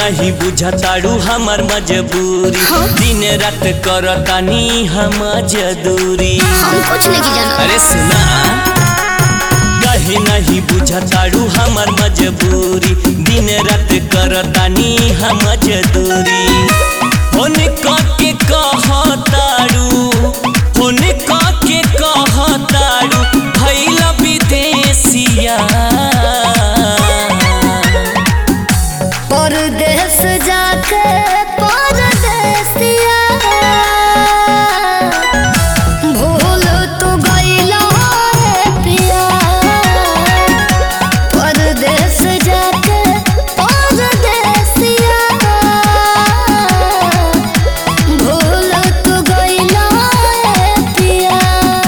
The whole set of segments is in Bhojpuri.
नहीं बुझताड़ू हमार मजबूरी दिन रात करतानी हम जदूरी हम कुछ नहीं जाना अरे सुना कहे नहीं बुझताड़ू हमार मजबूरी दिन रात करतानी हम जदूरी होने के कहताड़ू होने के कहताड़ू भैल विदेशिया परदेश जाके परदेसिया भूल तू गइला रे पिया परदेश जाके परदेसिया भूल तू गइला रे पिया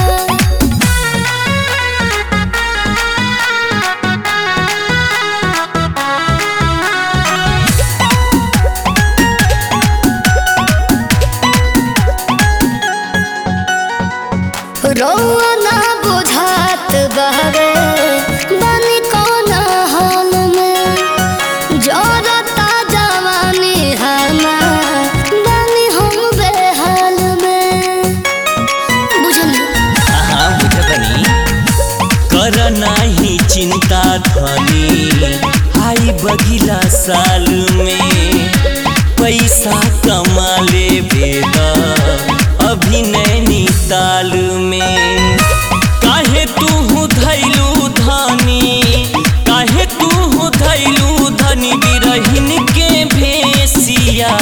रौआ ना बुझात बहरे बनी कौन हाल में जरता जवानी हमार बनी हम बेहाल में बुझली हाँ बुझतनी कर नाही चिंता धनी आई बगिला साल में पैसा कमा ले बेदा अभी नैनीताल में काहे तू धैलू धनी काहे तू धैलू धनी बिरहिन के भेसिया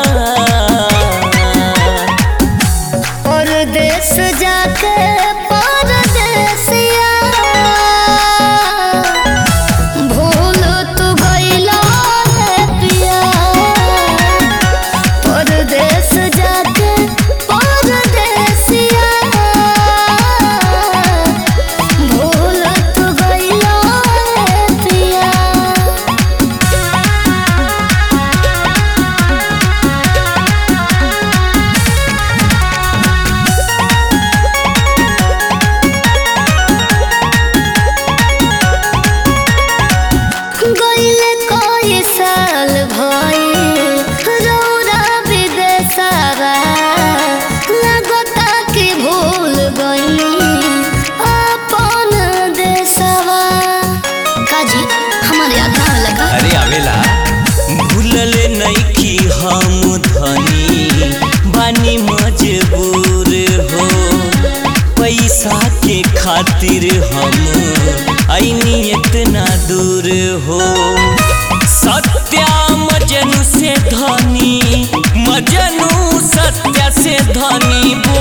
परदेश जाके परदेसिया भूल तू गइला रे पिया परदेश जाके परदेसिया भूल तू गइला रे पिया गइले कई साल भइल रौरा विदेशवा लागता कि भूल गइनी अपन देशवा काजी हमारे याद ना लगा अरे आवेला भूलले नइखी हम धनी बानी मजबूर हो पैसा के खातिर हम आईनी इतना दूर हो सत्या मजनू से धनी मजनू सत्या से धनी